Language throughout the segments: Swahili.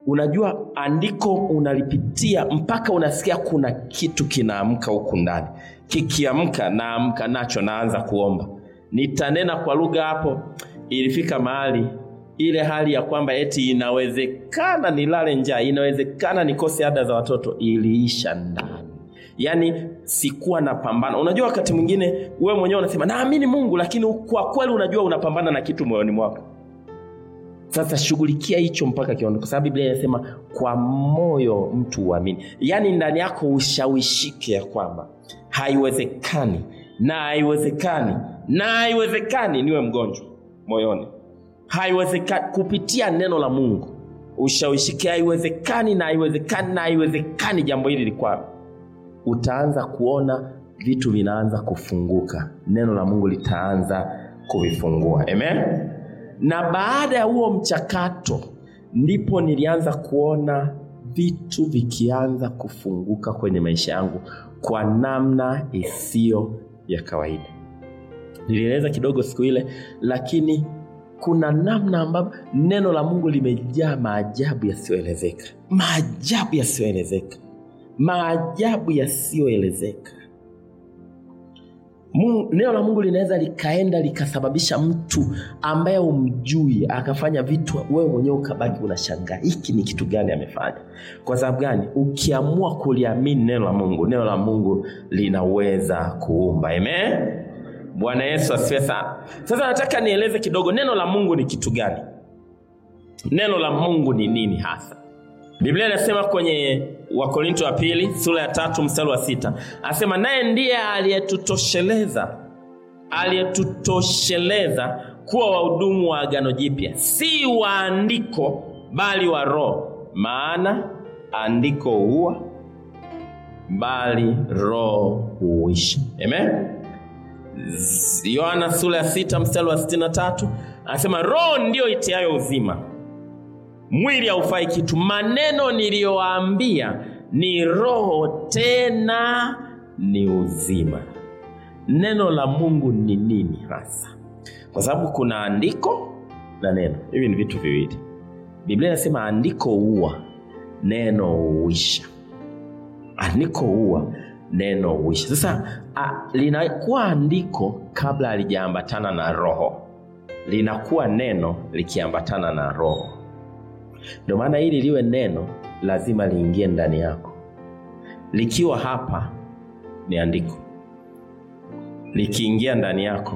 unajua andiko unalipitia mpaka unasikia kuna kitu kinaamka huku ndani kikiamka naamka nacho naanza kuomba nitanena kwa lugha hapo ilifika mahali ile hali ya kwamba eti inawezekana nilale njaa inawezekana nikose ada za watoto iliisha ndani yaani sikuwa napambana unajua wakati mwingine wewe mwenyewe unasema naamini mungu lakini kwa kweli unajua unapambana na kitu moyoni mwako sasa shughulikia hicho mpaka kiondoke kwa sababu biblia inasema kwa moyo mtu uamini yaani ndani yako ushawishike ya kwamba haiwezekani na haiwezekani na haiwezekani niwe mgonjwa moyoni haiwezekani kupitia neno la mungu ushawishike haiwezekani na haiwezekani na haiwezekani jambo hili likwame utaanza kuona vitu vinaanza kufunguka neno la mungu litaanza kuvifungua amen na baada ya huo mchakato ndipo nilianza kuona vitu vikianza kufunguka kwenye maisha yangu kwa namna isiyo ya kawaida nilieleza kidogo siku ile lakini kuna namna ambavyo neno la mungu limejaa maajabu yasiyoelezeka maajabu yasiyoelezeka maajabu yasiyoelezeka Mungu, neno la mungu linaweza likaenda likasababisha mtu ambaye umjui akafanya vitu wewe mwenyewe ukabaki unashangaa hiki ni kitu gani amefanya kwa sababu gani ukiamua kuliamini neno la mungu neno la mungu linaweza kuumba amen bwana yesu asifiwe sana sasa nataka nieleze kidogo neno la mungu ni kitu gani neno la mungu ni nini hasa biblia inasema kwenye wakorinto wa pili sura ya tatu mstari wa sita anasema naye ndiye aliyetutosheleza aliyetutosheleza kuwa wahudumu wa agano jipya si wa andiko bali wa roho maana andiko huwa bali roho huisha amen yohana sura ya sita mstari wa sitini na tatu anasema roho ndiyo itiayo uzima mwili haufai kitu maneno niliyowaambia ni roho tena ni uzima neno la mungu ni nini hasa kwa sababu kuna andiko na neno hivi ni vitu viwili biblia inasema andiko huwa neno huisha andiko huwa neno huisha sasa a, linakuwa andiko kabla halijaambatana na roho linakuwa neno likiambatana na roho ndio maana ili liwe neno lazima liingie ndani yako likiwa hapa ni andiko likiingia ndani yako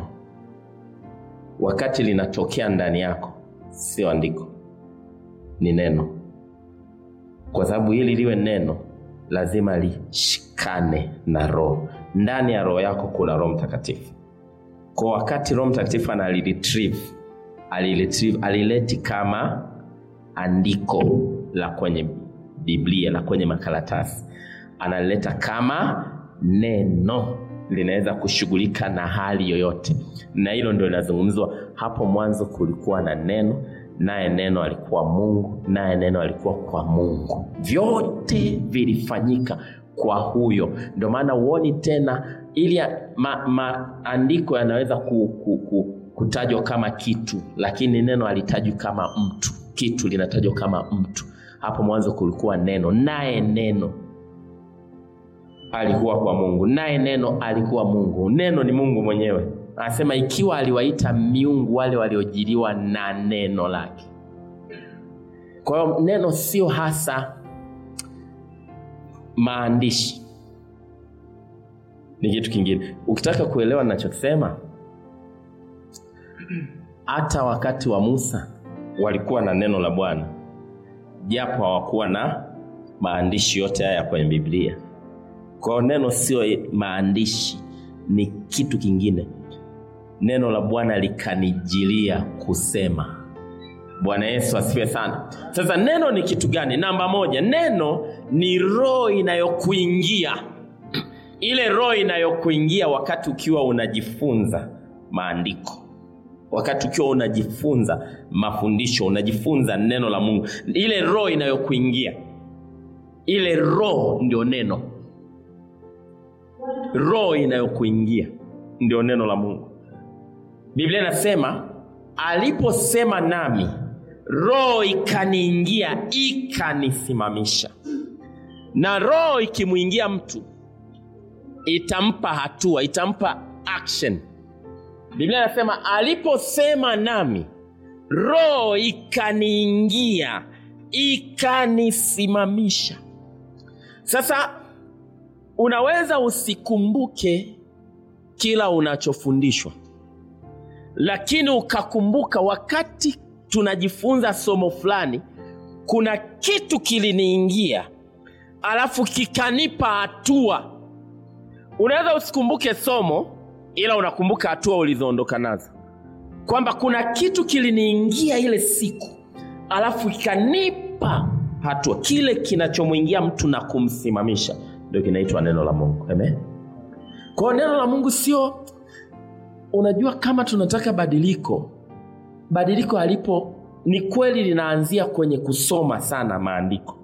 wakati linatokea ndani yako sio andiko ni neno kwa sababu ili liwe neno lazima lishikane na roho ndani ya roho yako kuna roho mtakatifu kwa wakati roho mtakatifu analiretrieve aliretrieve alileti kama andiko la kwenye biblia la kwenye makaratasi analileta kama neno linaweza kushughulika na hali yoyote na hilo ndio linazungumzwa hapo mwanzo kulikuwa na neno naye neno alikuwa mungu naye neno alikuwa kwa mungu vyote vilifanyika kwa huyo ndio maana huoni tena ili maandiko ma, yanaweza ku, ku, ku, kutajwa kama kitu lakini neno alitajwi kama mtu kitu linatajwa kama mtu hapo mwanzo kulikuwa neno naye neno alikuwa kwa mungu naye neno alikuwa mungu neno ni mungu mwenyewe anasema ikiwa aliwaita miungu wale waliojiliwa na neno lake kwa hiyo neno sio hasa maandishi ni kitu kingine ukitaka kuelewa ninachokisema hata wakati wa musa walikuwa na neno la bwana japo hawakuwa na maandishi yote haya kwenye biblia kwao neno sio maandishi ni kitu kingine neno la bwana likanijilia kusema bwana yesu asifiwe sana sasa neno ni kitu gani namba moja neno ni roho inayokuingia ile roho inayokuingia wakati ukiwa unajifunza maandiko wakati ukiwa unajifunza mafundisho unajifunza neno la mungu ile roho inayokuingia ile roho ndio neno roho inayokuingia ndio neno la mungu biblia inasema aliposema nami roho ikaniingia ikanisimamisha na roho ikimwingia mtu itampa hatua itampa action biblia inasema aliposema nami roho ikaniingia ikanisimamisha sasa unaweza usikumbuke kila unachofundishwa lakini ukakumbuka wakati tunajifunza somo fulani kuna kitu kiliniingia alafu kikanipa hatua unaweza usikumbuke somo ila unakumbuka hatua ulizoondoka nazo kwamba kuna kitu kiliniingia ile siku alafu kikanipa hatua kile kinachomwingia mtu na kumsimamisha ndio kinaitwa neno la mungu amen kwao neno la mungu sio unajua kama tunataka badiliko badiliko alipo ni kweli linaanzia kwenye kusoma sana maandiko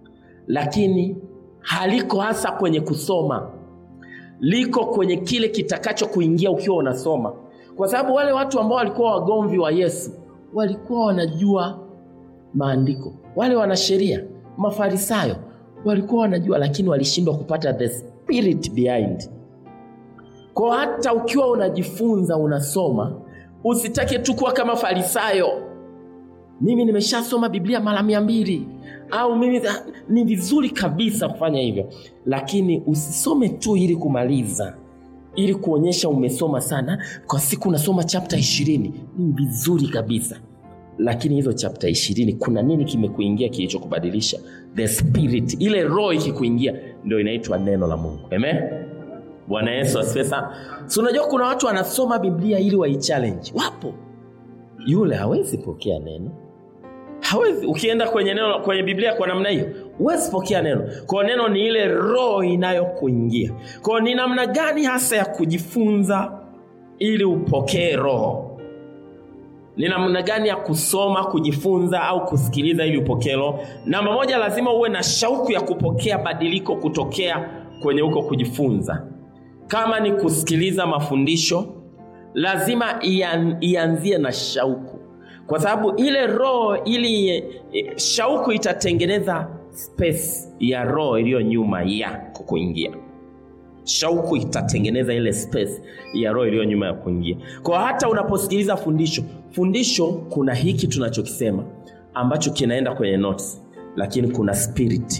lakini haliko hasa kwenye kusoma liko kwenye kile kitakacho kuingia ukiwa unasoma kwa sababu wale watu ambao walikuwa wagomvi wa yesu walikuwa wanajua maandiko wale wanasheria mafarisayo walikuwa wanajua lakini walishindwa kupata the spirit behind kwa hata ukiwa unajifunza unasoma usitake tu kuwa kama farisayo mimi nimeshasoma biblia mara mia mbili au mimi ni vizuri kabisa kufanya hivyo lakini usisome tu ili kumaliza ili kuonyesha umesoma sana kwa siku unasoma chapta ishirini ni vizuri kabisa lakini hizo chapta ishirini kuna nini kimekuingia kilichokubadilisha the spirit ile roho ikikuingia ndio inaitwa neno la mungu amen bwana yesu asifiwe sana si unajua kuna watu wanasoma biblia ili waichallenge wapo yule hawezi pokea neno hawezi ukienda kwenye neno kwenye biblia kwa namna hiyo huwezi pokea neno kwao neno ni ile roho inayokuingia kwao ni namna gani hasa ya kujifunza ili upokee roho ni namna gani ya kusoma kujifunza au kusikiliza ili upokee roho namba moja lazima uwe na shauku ya kupokea badiliko kutokea kwenye huko kujifunza kama ni kusikiliza mafundisho lazima ian, ianzie na shauku kwa sababu ile roho ili e, shauku itatengeneza space ya roho iliyo nyuma yako kuingia shauku itatengeneza ile space ya roho iliyo nyuma ya kuingia kwa hata unaposikiliza fundisho fundisho kuna hiki tunachokisema ambacho kinaenda kwenye notes lakini kuna spirit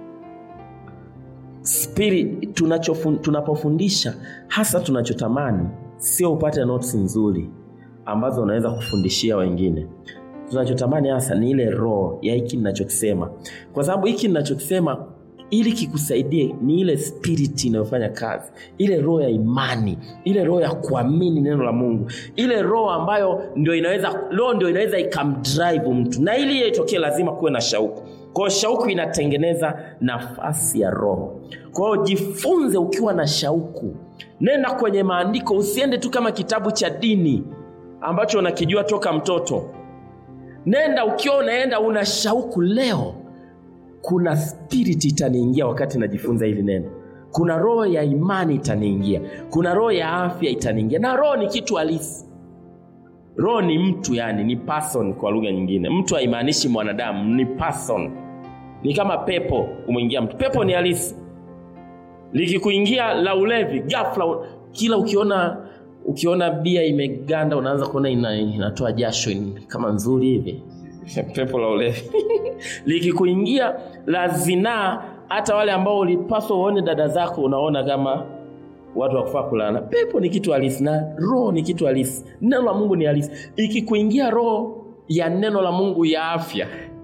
spirit tunachofun, tunapofundisha hasa tunachotamani sio upate notes nzuri ambazo unaweza kufundishia wengine tunachotamani hasa ni ile roho ya hiki ninachokisema kwa sababu hiki ninachokisema ili kikusaidie ni ile spirit inayofanya kazi ile roho ya imani ile roho ya kuamini neno la mungu ile roho ambayo ndio inaweza roho ndio inaweza ikamdrive mtu na ili itokee lazima kuwe na shauku kwao shauku inatengeneza nafasi ya roho kwao jifunze ukiwa na shauku nenda kwenye maandiko usiende tu kama kitabu cha dini ambacho unakijua toka mtoto nenda ukiwa unaenda una shauku leo kuna spirit itaniingia wakati najifunza hili neno kuna roho ya imani itaniingia kuna roho ya afya itaniingia na roho ni kitu halisi roho ni mtu yani ni person kwa lugha nyingine mtu haimaanishi mwanadamu ni person ni kama pepo umwingia mtu pepo ni halisi likikuingia la ulevi gafla kila ukiona ukiona bia imeganda unaanza kuona ina, inatoa jasho in, kama nzuri hivi pepo la ulevi likikuingia la zinaa hata wale ambao ulipaswa uone dada zako unaona kama watu wakufaa kulana pepo ni kitu halisi na roho ni kitu halisi neno la mungu ni halisi ikikuingia roho ya neno la mungu ya afya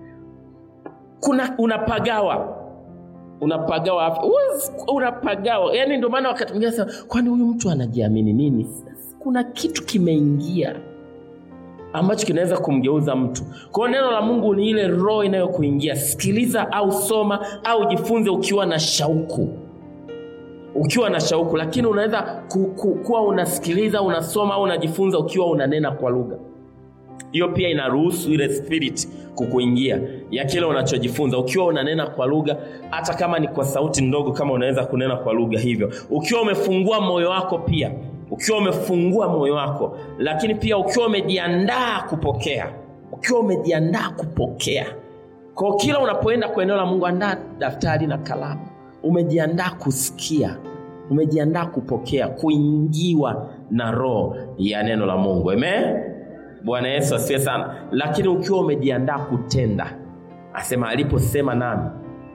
kuna unapagawa unapagawa afya Uwezi- unapagawa yani ndio maana wakati mwingine sema kwani huyu mtu anajiamini nini kuna kitu kimeingia ambacho kinaweza kumgeuza mtu kwao neno la mungu ni ile roho inayokuingia sikiliza au soma au jifunze ukiwa na shauku ukiwa na shauku lakini unaweza ku, ku, kuwa unasikiliza unasoma au unajifunza ukiwa unanena kwa lugha hiyo pia inaruhusu ile spirit kukuingia ya kile unachojifunza ukiwa unanena kwa lugha hata kama ni kwa sauti ndogo kama unaweza kunena kwa lugha hivyo ukiwa umefungua moyo wako pia ukiwa umefungua moyo wako lakini pia ukiwa umejiandaa kupokea ukiwa umejiandaa kupokea kwa kila unapoenda kwa eneo la mungu andaa daftari na kalamu umejiandaa kusikia umejiandaa kupokea kuingiwa na roho ya neno la mungu amen bwana yesu asiwe sana lakini ukiwa umejiandaa kutenda asema aliposema nami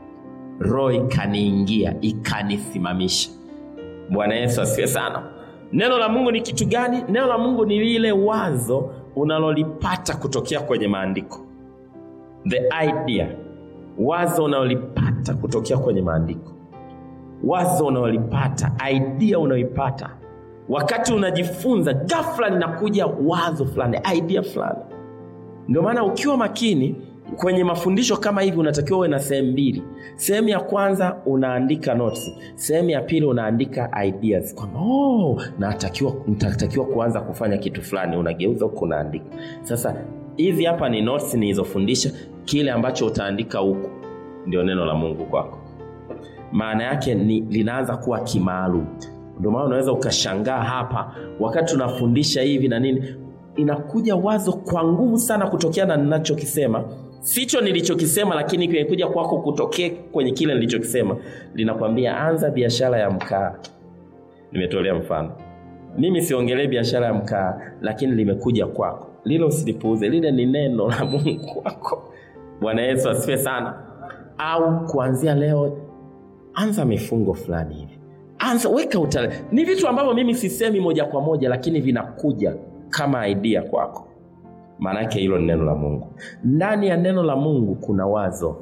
roho ikaniingia ikanisimamisha bwana yesu asiwe sana neno la mungu ni kitu gani neno la mungu ni lile wazo unalolipata kutokea kwenye maandiko the idea wazo unalolipata kutokea kwenye maandiko wazo unaolipata idea unaoipata wakati unajifunza gafla linakuja wazo fulani idea fulani ndio maana ukiwa makini kwenye mafundisho kama hivi unatakiwa uwe na sehemu mbili sehemu ya kwanza unaandika notes sehemu ya pili unaandika ideas kwamba oh, natakiwa natakiwa kuanza kufanya kitu fulani unageuza huku unaandika sasa hizi hapa ni notes nilizofundisha kile ambacho utaandika huku ndio neno la mungu kwako maana yake ni linaanza kuwa kimaalum ndio maana unaweza ukashangaa hapa wakati tunafundisha hivi na nini inakuja wazo kwa nguvu sana kutokea na ninachokisema sicho nilichokisema lakini kimekuja kwako kutokea kwenye kile nilichokisema linakwambia anza biashara ya mkaa nimetolea mfano mimi siongelee biashara ya mkaa lakini limekuja kwako lile usilipuuze lile ni neno la mungu kwako bwana yesu asife sana au kuanzia leo anza mifungo fulani hivi anza weka utale ni vitu ambavyo mimi sisemi moja kwa moja lakini vinakuja kama idea kwako maanake hilo ni neno la mungu ndani ya neno la mungu kuna wazo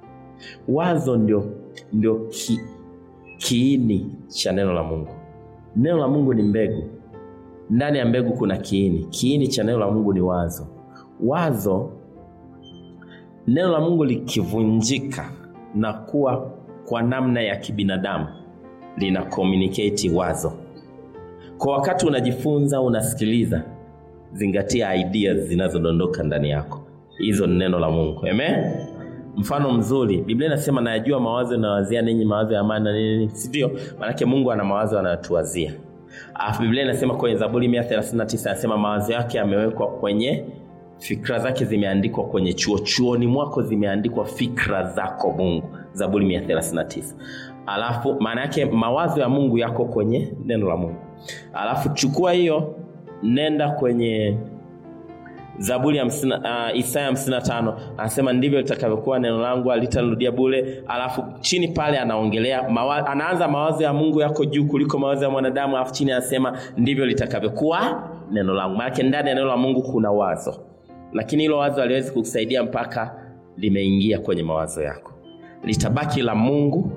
wazo ndio ndio ki, kiini cha neno la mungu neno la mungu ni mbegu ndani ya mbegu kuna kiini kiini cha neno la mungu ni wazo wazo neno la mungu likivunjika na kuwa kwa namna ya kibinadamu lina communicate wazo kwa wakati unajifunza unasikiliza zingatia ideas zinazodondoka ndani yako hizo ni neno la mungu amen mfano mzuri biblia inasema nayajua mawazo inawazia ninyi mawazo ya amani na nini sindio maanake mungu ana mawazo anayotuwazia alafu biblia inasema kwenye zaburi 139 anasema mawazo yake yamewekwa kwenye fikra zake zimeandikwa kwenye chuo chuoni mwako zimeandikwa fikra zako mungu zaburi 139 alafu maana yake mawazo ya mungu yako kwenye neno la mungu alafu chukua hiyo nenda kwenye zaburi ya msina, uh, isaya 55 anasema ndivyo litakavyokuwa neno langu alitarudia bule alafu chini pale anaongelea mawa, anaanza mawazo ya mungu yako juu kuliko mawazo ya mwanadamu alafu chini anasema ndivyo litakavyokuwa neno langu maanake ndani ya neno la mungu kuna wazo lakini hilo wazo aliwezi kukusaidia mpaka limeingia kwenye mawazo yako litabaki la mungu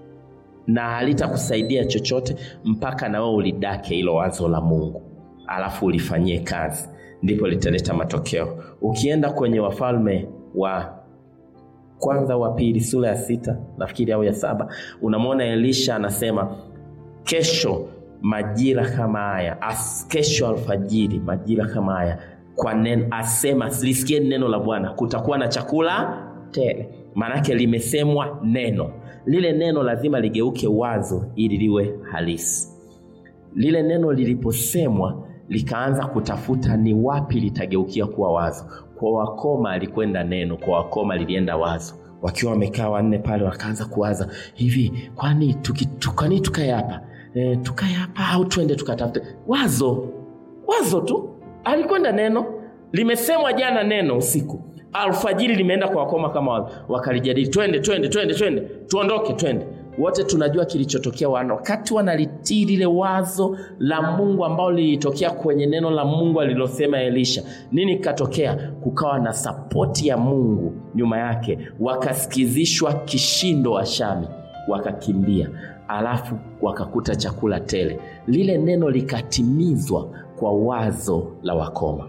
na halitakusaidia chochote mpaka na wewe ulidake hilo wazo la mungu alafu ulifanyie kazi ndipo litaleta matokeo ukienda kwenye wafalme wa kwanza wa pili sura ya sita nafikiri au ya saba unamwona elisha anasema kesho majira kama haya as, kesho alfajiri majira kama haya kwa neno asema lisikie neno la bwana kutakuwa na chakula tele maanake limesemwa neno lile neno lazima ligeuke wazo ili liwe halisi lile neno liliposemwa likaanza kutafuta ni wapi litageukia kuwa wazo kwa wakoma alikwenda neno kwa wakoma lilienda wazo wakiwa wamekaa wanne pale wakaanza kuwaza hivi kwani kwani tukae hapa e, tukae hapa au twende tukatafute wazo wazo tu alikwenda neno limesemwa jana neno usiku alfajiri limeenda kwa wakoma kama wakalijadili twende twende twende twende tuondoke twende wote tunajua kilichotokea wana wakati wanalitii lile wazo la mungu ambalo lilitokea kwenye neno la mungu alilosema elisha nini kikatokea kukawa na sapoti ya mungu nyuma yake wakasikizishwa kishindo wa shami wakakimbia alafu wakakuta chakula tele lile neno likatimizwa kwa wazo la wakoma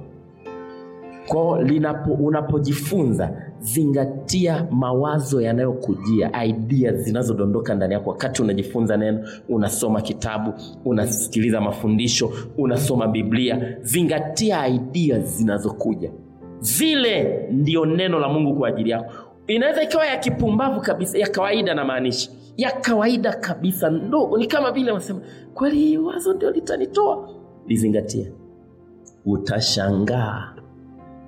kwao linapo unapojifunza zingatia mawazo yanayokujia idea zinazodondoka ndani yako wakati unajifunza neno unasoma kitabu unasikiliza mafundisho unasoma biblia zingatia idea zinazokuja zile ndio neno la mungu kwa ajili yako inaweza ikawa ya kipumbavu kabisa ya kawaida namaanisha ya kawaida kabisa ndogo ni kama vile unasema kweli hii wazo ndio litanitoa lizingatie utashangaa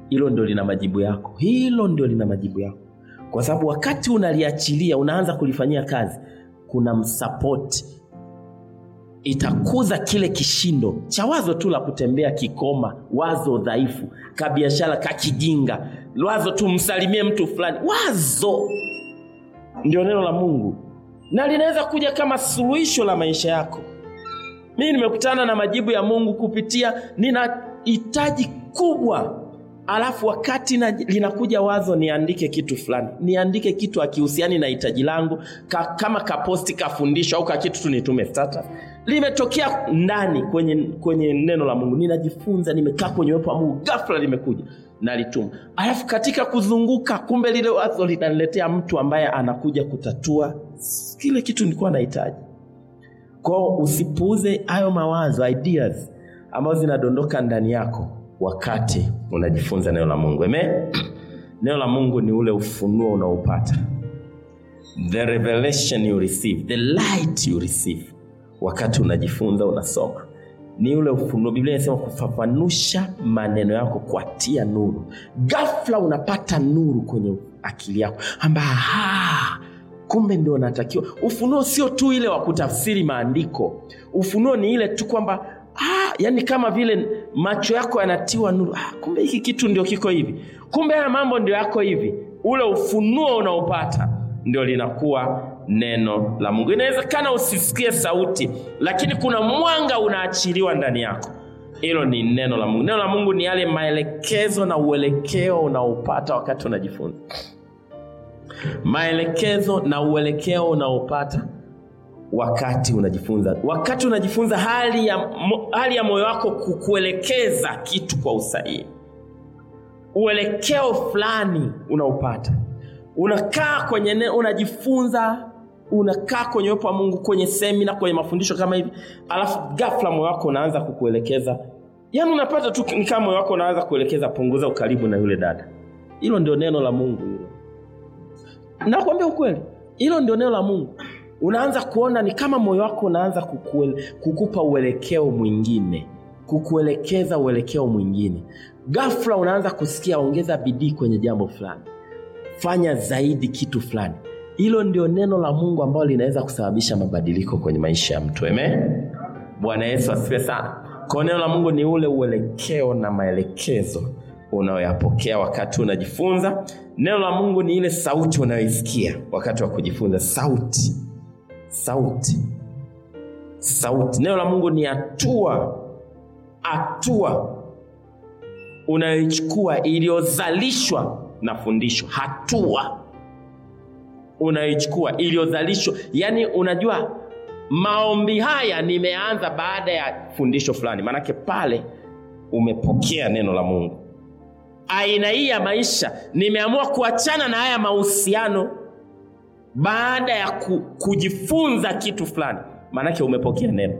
hilo ndio lina majibu yako hilo ndio lina majibu yako kwa sababu wakati unaliachilia unaanza kulifanyia kazi kuna msapoti itakuza kile kishindo cha wazo tu la kutembea kikoma wazo dhaifu kabiashara kakijinga wazo tu msalimie mtu fulani wazo ndio neno la mungu na linaweza kuja kama suluhisho la maisha yako mimi nimekutana na majibu ya mungu kupitia nina hitaji kubwa alafu wakati na, linakuja wazo niandike kitu fulani niandike kitu akihusiani na hitaji langu ka, kama kaposti kafundisho au kakitu tu nitume status limetokea ndani kwenye kwenye neno la mungu ninajifunza nimekaa kwenye uwepo wa mungu ghafla limekuja nalituma alafu katika kuzunguka kumbe lile wazo linaniletea mtu ambaye anakuja kutatua kile kitu nilikuwa nahitaji kwao usipuuze hayo mawazo ideas ambazo zinadondoka ndani yako wakati unajifunza neno la mungu eme neno la mungu ni ule ufunuo unaopata the revelation you receive the light you receive wakati unajifunza unasoma ni ule ufunuo biblia inasema kufafanusha maneno yako kwatia nuru ghafla unapata nuru kwenye akili yako ambayo kumbe ndio natakiwa ufunuo sio tu ile wa kutafsiri maandiko ufunuo ni ile tu kwamba ah, yani kama vile macho yako yanatiwa nuru ah, kumbe hiki kitu ndio kiko hivi kumbe haya mambo ndio yako hivi ule ufunuo unaopata ndio linakuwa neno la mungu inawezekana usisikie sauti lakini kuna mwanga unaachiliwa ndani yako hilo ni neno la mungu neno la mungu ni yale maelekezo na uelekeo unaopata wakati unajifunza maelekezo na uelekeo unaopata wakati unajifunza wakati unajifunza hali ya, mo, hali ya moyo wako kukuelekeza kitu kwa usahihi uelekeo fulani unaopata unakaa kwenye ne, unajifunza unakaa kwenye uwepo wa mungu kwenye semina kwenye mafundisho kama hivi alafu gafla moyo wako unaanza kukuelekeza yaani unapata tu ni kama moyo wako unaanza kuelekeza punguza ukaribu na yule dada hilo ndio neno la mungu hilo nakwambia ukweli hilo ndio neno la mungu unaanza kuona ni kama moyo wako unaanza kukuele, kukupa uelekeo mwingine kukuelekeza uelekeo mwingine gafla unaanza kusikia ongeza bidii kwenye jambo fulani fanya zaidi kitu fulani hilo ndio neno la mungu ambalo linaweza kusababisha mabadiliko kwenye maisha ya mtu eme bwana yesu asifiwe sana kwa neno la mungu ni ule uelekeo na maelekezo unayoyapokea wakati unajifunza neno la mungu ni ile sauti unayoisikia wakati wa kujifunza sauti sauti sauti neno la mungu ni hatua hatua unayoichukua iliyozalishwa na fundisho hatua unayoichukua iliyozalishwa yaani unajua maombi haya nimeanza baada ya fundisho fulani maanake pale umepokea neno la mungu aina hii ya maisha nimeamua kuachana na haya mahusiano baada ya ku, kujifunza kitu fulani maanake umepokea neno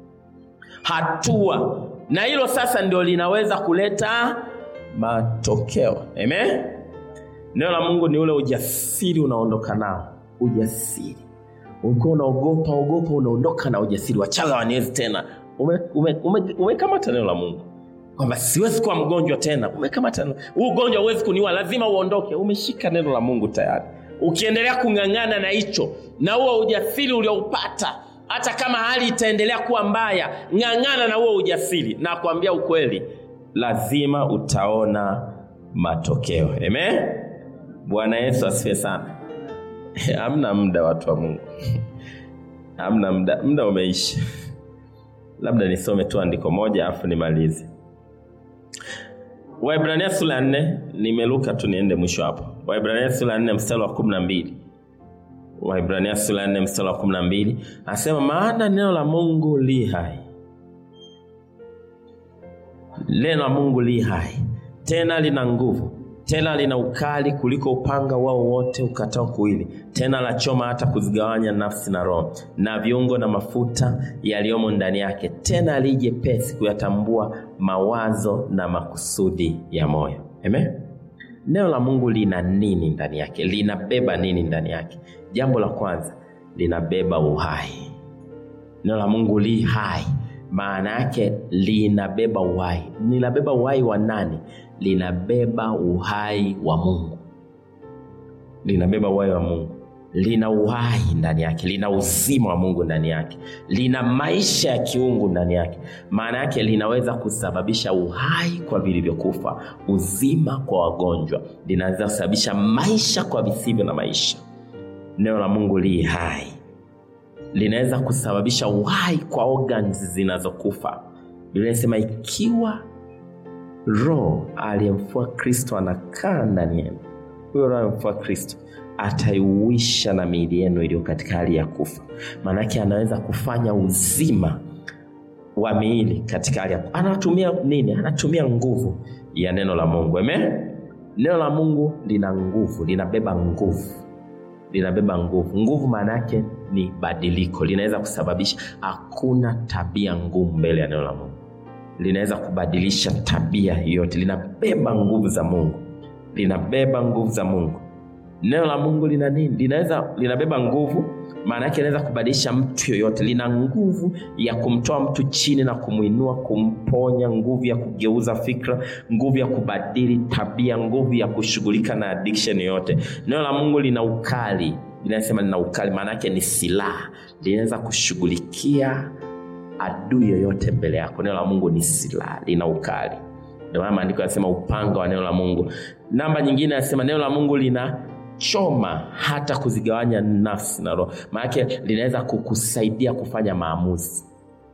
hatua na hilo sasa ndio linaweza kuleta matokeo amen neno la mungu ni ule ujasiri unaondoka nao ujasiri ulikuwa unaogopa ogopa unaondoka na ujasiri wachaga waniwezi tena umekamata ume, ume, ume neno la mungu kwamba siwezi kuwa mgonjwa tena umekamata huu ugonjwa huwezi kuniua lazima uondoke umeshika neno la mungu tayari ukiendelea kung'ang'ana na hicho na huo ujasiri ulioupata hata kama hali itaendelea kuwa mbaya ng'ang'ana na huo ujasiri na kuambia ukweli lazima utaona matokeo amen bwana yesu asifiwe sana hamna muda watu wa mungu hamna muda muda umeisha labda nisome tu andiko moja alafu nimalize waibrania sura ya nne nimeluka tu niende mwisho hapo waibrania sura ya nne mstari wa kumi na mbili waibrania sura ya nne mstari wa kumi na mbili anasema maana neno la mungu li hai neno la mungu li hai tena lina nguvu tena lina ukali kuliko upanga wao wote ukatao kuwili tena la choma hata kuzigawanya nafsi na roho na viungo na mafuta yaliyomo ndani yake tena lije pesi kuyatambua mawazo na makusudi ya moyo amen neno la mungu lina nini ndani yake linabeba nini ndani yake jambo la kwanza linabeba uhai neno la mungu li hai maana yake linabeba uhai linabeba uhai wa nani linabeba uhai wa mungu linabeba uhai wa mungu lina uhai ndani yake lina uzima wa mungu ndani yake lina maisha ya kiungu ndani yake maana yake linaweza kusababisha uhai kwa vilivyokufa uzima kwa wagonjwa linaweza kusababisha maisha kwa visivyo na maisha neno la mungu li hai linaweza kusababisha uhai kwa organs zinazokufa biblia inasema ikiwa roho aliyemfua kristo anakaa ndani yenu huyo roho aliyemfua kristo ataiuisha na miili yenu iliyo katika hali ya kufa maanake anaweza kufanya uzima wa miili katika hali ya anatumia nini anatumia nguvu ya neno la mungu amen neno la mungu lina nguvu linabeba nguvu linabeba nguvu nguvu maana yake ni badiliko linaweza kusababisha hakuna tabia ngumu mbele ya neno la mungu linaweza kubadilisha tabia yoyote linabeba nguvu za mungu linabeba nguvu za mungu neno la mungu lina nini linaweza linabeba nguvu maana yake inaweza kubadilisha mtu yoyote lina nguvu ya kumtoa mtu chini na kumwinua kumponya nguvu ya kugeuza fikra nguvu ya kubadili tabia nguvu ya kushughulika na addiction yoyote neno la mungu lina ukali linasema lina ukali maana yake ni silaha linaweza kushughulikia adui yoyote mbele yako neno la mungu ni silaha lina ukali ndio maana maandiko yanasema upanga wa neno la mungu namba nyingine anasema neno la mungu lina choma hata kuzigawanya nafsi na roho maanake linaweza kukusaidia kufanya maamuzi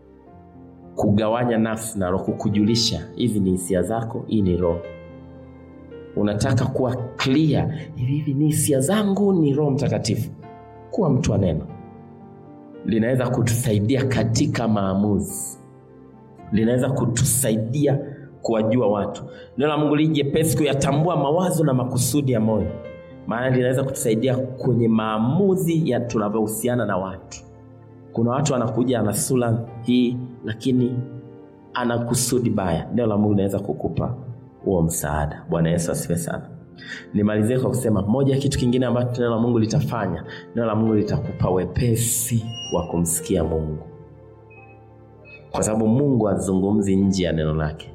kugawanya nafsi na roho kukujulisha hizi ni hisia zako hii ni roho unataka kuwa clear hivi hivi ni hisia zangu ni roho mtakatifu kuwa mtu wa neno linaweza kutusaidia katika maamuzi linaweza kutusaidia kuwajua watu neno la mungu li jepesi kuyatambua mawazo na makusudi ya moyo maana linaweza kutusaidia kwenye maamuzi ya tunavyohusiana na watu kuna watu wanakuja ana sura hii lakini ana kusudi baya neno la mungu linaweza kukupa huo msaada bwana yesu asifiwe sana nimalizie kwa kusema moja ya kitu kingine ambacho neno la mungu litafanya neno la mungu litakupa wepesi wa kumsikia mungu kwa sababu mungu azungumzi nje ya neno lake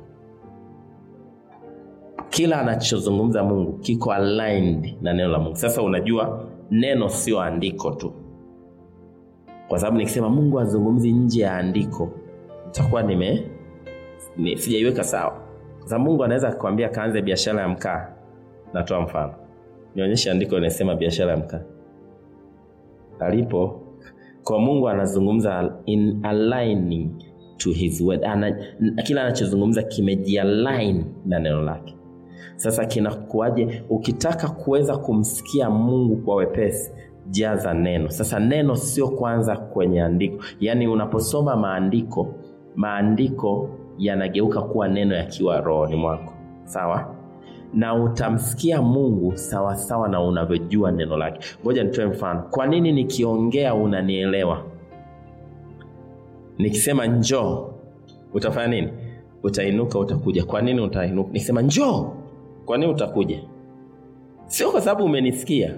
kila anachozungumza mungu kiko aligned na neno la mungu sasa unajua neno sio andiko tu kwa sababu nikisema mungu azungumzi nje ya andiko nitakuwa nime ni, sijaiweka sawa kwa sababu mungu anaweza kukwambia kaanze biashara ya mkaa natoa mfano nionyeshe andiko linasema biashara ya mkaa alipo kwa mungu anazungumza in aligning to his word Ana, kila anachozungumza kimejialign na neno lake sasa kinakuaje ukitaka kuweza kumsikia mungu kwa wepesi jaza neno sasa neno sio kwanza kwenye andiko yaani unaposoma maandiko maandiko yanageuka kuwa neno yakiwa rohoni mwako sawa na utamsikia mungu sawasawa sawa na unavyojua neno lake ngoja nitoe mfano kwa nini nikiongea unanielewa nikisema njoo utafanya nini utainuka utakuja kwa nini utainuka nikisema njoo kwa nini utakuja sio kwa sababu umenisikia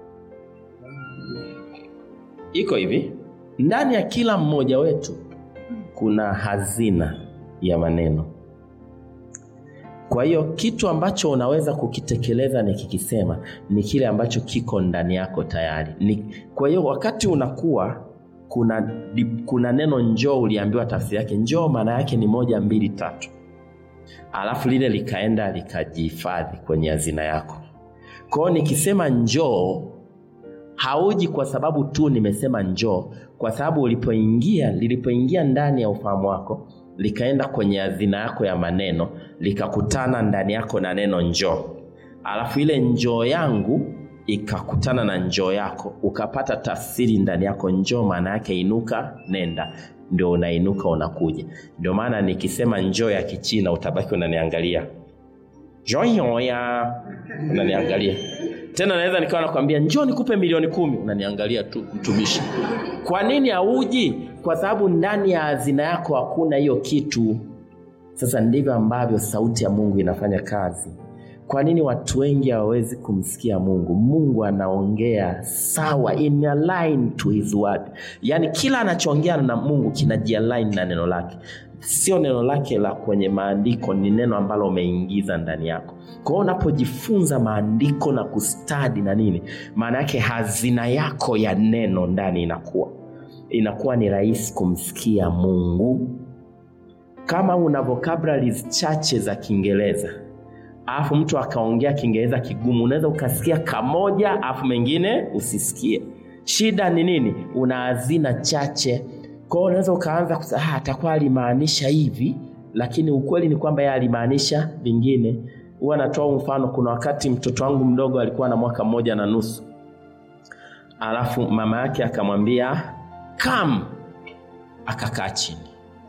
iko hivi ndani ya kila mmoja wetu kuna hazina ya maneno kwa hiyo kitu ambacho unaweza kukitekeleza nikikisema ni kile ambacho kiko ndani yako tayari ni, kwa hiyo wakati unakuwa kuna, kuna neno njoo uliambiwa tafsiri yake njoo maana yake ni moja mbili tatu alafu lile likaenda likajihifadhi kwenye hazina yako kwao nikisema njoo hauji kwa sababu tu nimesema njoo kwa sababu ulipoingia lilipoingia ndani ya ufahamu wako likaenda kwenye hazina yako ya maneno likakutana ndani yako na neno njoo alafu ile njoo yangu ikakutana na njoo yako ukapata tafsiri ndani yako njoo maana yake inuka nenda ndio unainuka unakuja ndio maana nikisema njoo ya kichina utabaki unaniangalia joyoya unaniangalia tena naweza nikawa nakwambia njoo nikupe milioni kumi unaniangalia tu mtumishi kwa nini hauji kwa sababu ndani ya hazina yako hakuna hiyo kitu sasa ndivyo ambavyo sauti ya mungu inafanya kazi kwa nini watu wengi hawawezi kumsikia mungu mungu anaongea sawa in align to his word yaani kila anachoongea na mungu kinajialign na neno lake sio neno lake la kwenye maandiko ni neno ambalo umeingiza ndani yako kwa hiyo unapojifunza maandiko na kustadi na nini maana yake hazina yako ya neno ndani inakuwa inakuwa ni rahisi kumsikia mungu kama una vocabularies chache za kiingereza alafu mtu akaongea kiingereza kigumu unaweza ukasikia kamoja alafu mengine usisikie shida ni nini una hazina chache kwao unaweza ukaanza kusema ah, atakuwa alimaanisha hivi lakini ukweli ni kwamba yeye alimaanisha vingine huwa natoa mfano kuna wakati mtoto wangu mdogo alikuwa na mwaka mmoja na nusu alafu mama yake akamwambia kam akakaa chini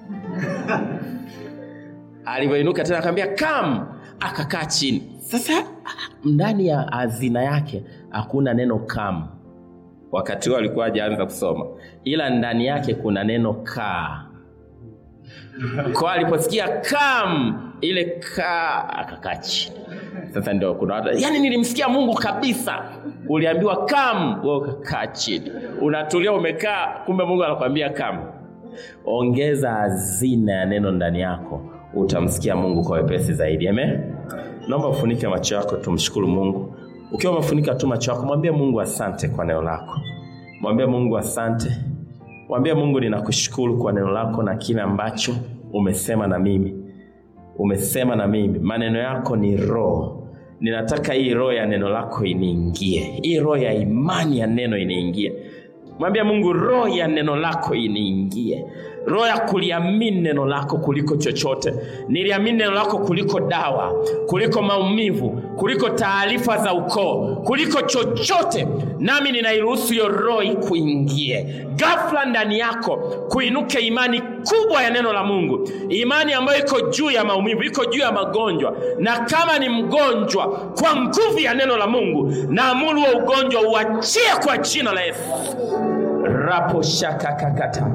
alivyoinuka tena akamwambia kam akakaa chini sasa ndani ya hazina yake hakuna neno kam wakati huo alikuwa hajaanza kusoma ila ndani yake kuna neno kaa kwa aliposikia kam ile kaa akakaa chini sasa ndio kuna watu yani nilimsikia mungu kabisa uliambiwa kam wewe ukakaa chini unatulia umekaa kumbe mungu anakwambia kam ongeza hazina ya neno ndani yako utamsikia mungu kwa wepesi zaidi amen naomba ufunike macho yako tumshukuru mungu ukiwa umefunika tu macho yako mwambie mungu asante kwa neno lako mwambie mungu asante mwambie mungu ninakushukuru kwa neno lako na kile ambacho umesema na mimi umesema na mimi maneno yako ni roho ninataka hii roho ya neno lako iniingie hii roho ya imani ya neno iniingie mwambie mungu roho ya neno lako iniingie roho ya kuliamini neno lako kuliko chochote niliamini neno lako kuliko dawa kuliko maumivu kuliko taarifa za ukoo kuliko chochote nami ninairuhusu hiyo roho ikuingie gafla ndani yako kuinuke imani kubwa ya neno la mungu imani ambayo iko juu ya maumivu iko juu ya magonjwa na kama ni mgonjwa kwa nguvu ya neno la mungu naamuru wa ugonjwa uachie kwa jina la yesu raposhakakakata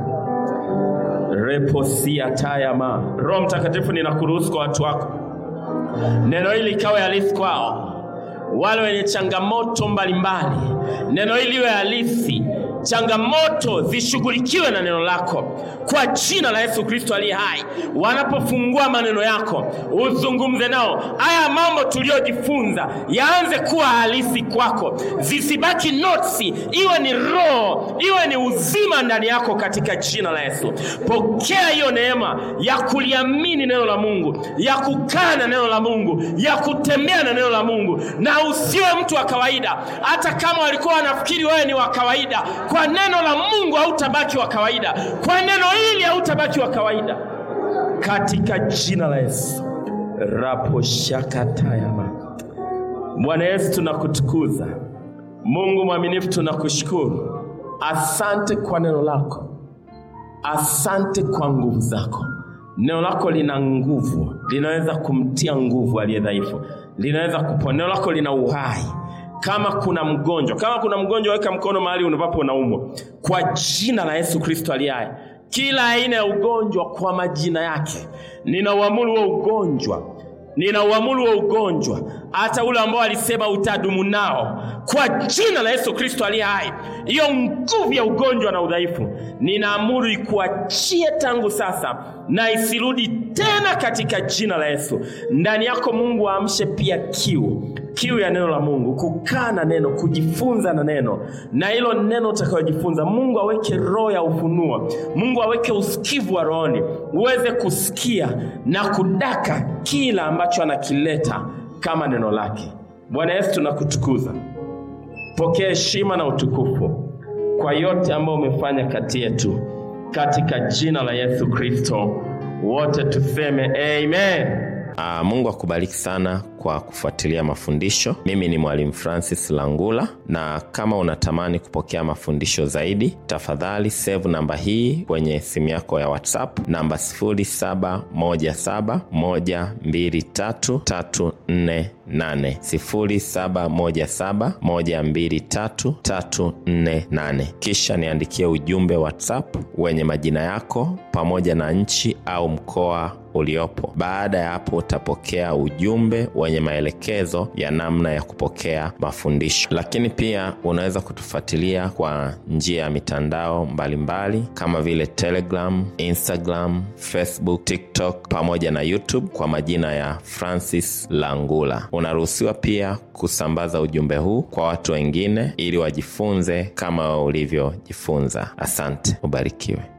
reposiatayama roho mtakatifu ninakuruhusu kwa watu wako neno hili ikawe halisi kwao wale wenye changamoto mbalimbali neno hili liwe halisi changamoto zishughulikiwe na neno lako kwa jina la yesu kristo aliye hai wanapofungua maneno yako uzungumze nao haya mambo tuliyojifunza yaanze kuwa halisi kwako zisibaki notsi iwe ni roho iwe ni uzima ndani yako katika jina la yesu pokea hiyo neema ya kuliamini neno la mungu ya kukaa na neno la mungu ya kutembea na neno la mungu na usiwe mtu wa kawaida hata kama walikuwa wanafikiri wewe ni wa kawaida kwa neno la mungu hautabaki wa kawaida kwa neno hili hautabaki wa kawaida katika jina la yesu raposhakatayama bwana yesu tunakutukuza mungu mwaminifu tunakushukuru asante kwa neno lako asante kwa nguvu zako neno lako lina nguvu linaweza kumtia nguvu aliye dhaifu linaweza kupona neno lako lina uhai kama kuna mgonjwa kama kuna mgonjwa weka mkono mahali unapapo unaumwa kwa jina la yesu kristo aliye hai kila aina ya ugonjwa kwa majina yake nina uamuru wa ugonjwa nina uamuru wa ugonjwa hata ule ambao alisema utadumu nao kwa jina la yesu kristo aliye hai hiyo nguvu ya ugonjwa na udhaifu ninaamuru ikuachie tangu sasa na isirudi tena katika jina la yesu ndani yako mungu aamshe pia kiu kiu ya neno la mungu kukaa na neno kujifunza na neno na hilo neno utakayojifunza mungu aweke roho ya ufunuo mungu aweke usikivu wa rohoni uweze kusikia na kudaka kila ambacho anakileta kama neno lake bwana yesu tunakutukuza pokea heshima na utukufu kwa yote ambayo umefanya kati yetu katika jina la yesu kristo wote tuseme amen Uh, mungu akubariki sana kwa kufuatilia mafundisho mimi ni mwalimu francis langula na kama unatamani kupokea mafundisho zaidi tafadhali save namba hii kwenye simu yako ya whatsapp namba 7171238 kisha niandikie ujumbe whatsapp wenye majina yako pamoja na nchi au mkoa uliopo. Baada ya hapo, utapokea ujumbe wenye maelekezo ya namna ya kupokea mafundisho. Lakini pia unaweza kutufuatilia kwa njia ya mitandao mbalimbali mbali, kama vile Telegram, Instagram, Facebook, TikTok pamoja na YouTube kwa majina ya Francis Langula. Unaruhusiwa pia kusambaza ujumbe huu kwa watu wengine ili wajifunze kama ulivyojifunza. Asante, ubarikiwe.